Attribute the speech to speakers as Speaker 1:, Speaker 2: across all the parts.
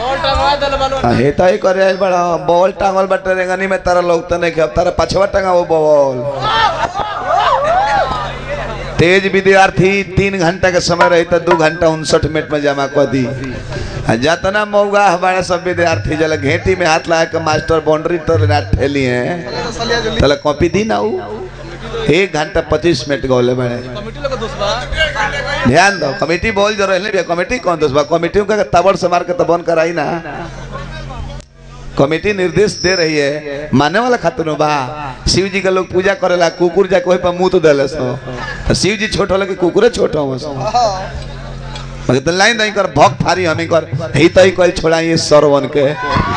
Speaker 1: हे तो ही करे आइल बड़ा बॉल टांगल बटे रेंगनी में तारा लोग तो नहीं खेब तारा पछवा टांगा वो बॉल तेज विद्यार्थी तीन घंटा के समय रही तो दू घंटा उनसठ मिनट में जमा कर दी आ जतना मौगा हमारे सब विद्यार्थी जल घेटी में हाथ लगा के मास्टर बाउंड्री तर ना ठेली है तले कॉपी दी ना ऊ एक घंटा पच्चीस मिनट गौले बड़े ध्यान दो कमेटी बोल जो रहे कमेटी कौन दोस्त बा कमेटी का तबड़ से मार के तो बंद कराई ना कमेटी निर्देश दे रही है माने वाला खातिर बा शिव जी के लोग पूजा करेला कुकुर जाके वही पर मुंह तो देले सो तो शिव जी छोट होला कि कुकुरे छोट हो सो मगर तो लाइन दई कर भक्त फारी हमी कर ही तई कल छोड़ाई सरवन के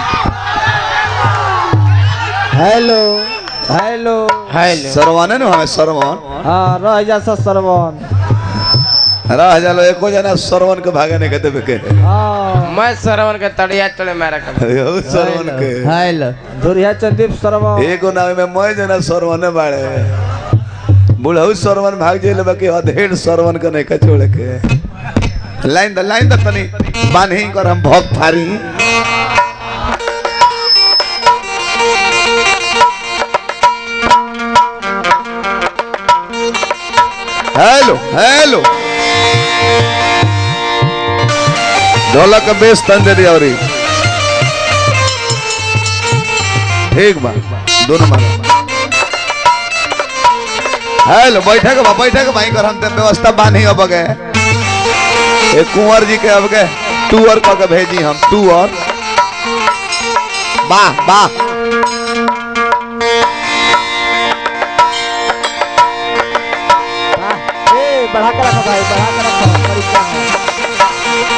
Speaker 2: हेलो हेलो
Speaker 1: सरवन न हमें सरवन
Speaker 2: हाँ रह जा सा सरवन
Speaker 1: रह जालो एको जना सरवन के भागे नहीं कहते के
Speaker 2: हाँ
Speaker 3: मैं सरवन के तड़िया तड़े मारा कर
Speaker 1: अरे ओ सरवन के
Speaker 2: हेलो दुरिया चंदीप सरवन
Speaker 1: एगो नाव में मैं जना सरवन बाड़े बुढ़ऊ सरवन भाग जेल बाकी अधेड़ सरवन के नहीं का छोड़ के लाइन द लाइन द तनी बान्ही कर हम भोग फारी हेलो हेलो ढोलक का बेस तन दे दिया औरी ठीक बा दोनों मारो हेलो बैठे के बा बैठे के भाई कर हम ते व्यवस्था बानी अब गए ए कुंवर जी के अब गए टूर क के भेजी हम टूर वाह वाह
Speaker 2: ए बढ़ा कर रखो भाई बढ़ा कर रखो परीक्षा में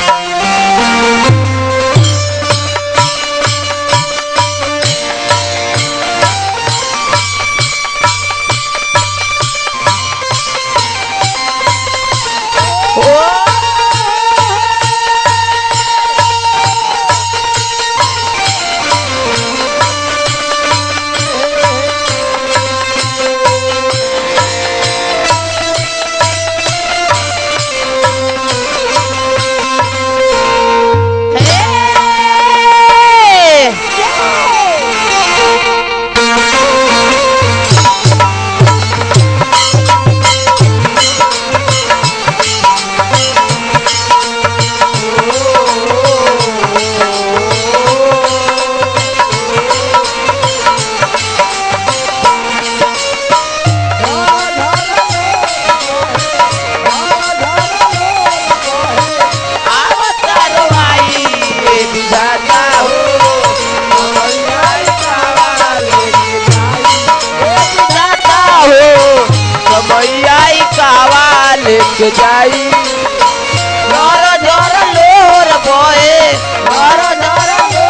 Speaker 3: लेके जाई जोर जोर लोर बोए जोर जोर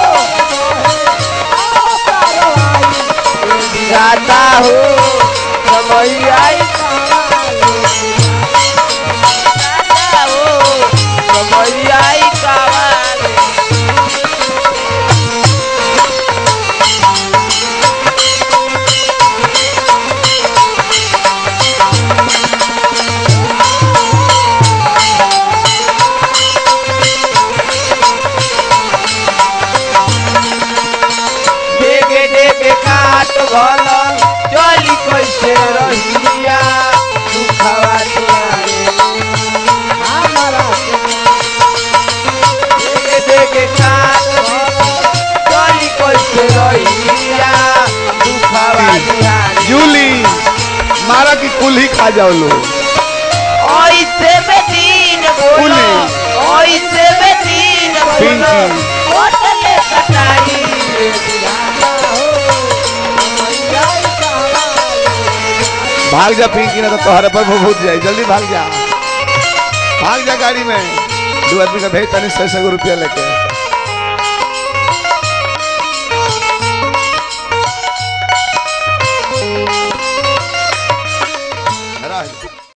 Speaker 3: जाता हो समय आई जाता हो समय आई कावाले देखे देखे काट भल चली कैसे रहिया दुखवा देखे देखे काट चली कैसे रहिया दुखवा
Speaker 1: जूली मारा की कुल्ही खा जाओ लोग
Speaker 3: ऐसे में दिन बोलो ऐसे में दिन बोलो
Speaker 1: पिंकी।
Speaker 3: होटल कटाई
Speaker 1: भाग जा पिंकी ना तो तोहरे पर भूत जाए जल्दी भाग जा भाग जा गाड़ी में दो आदमी का भेज तनी सौ सौ रुपया लेके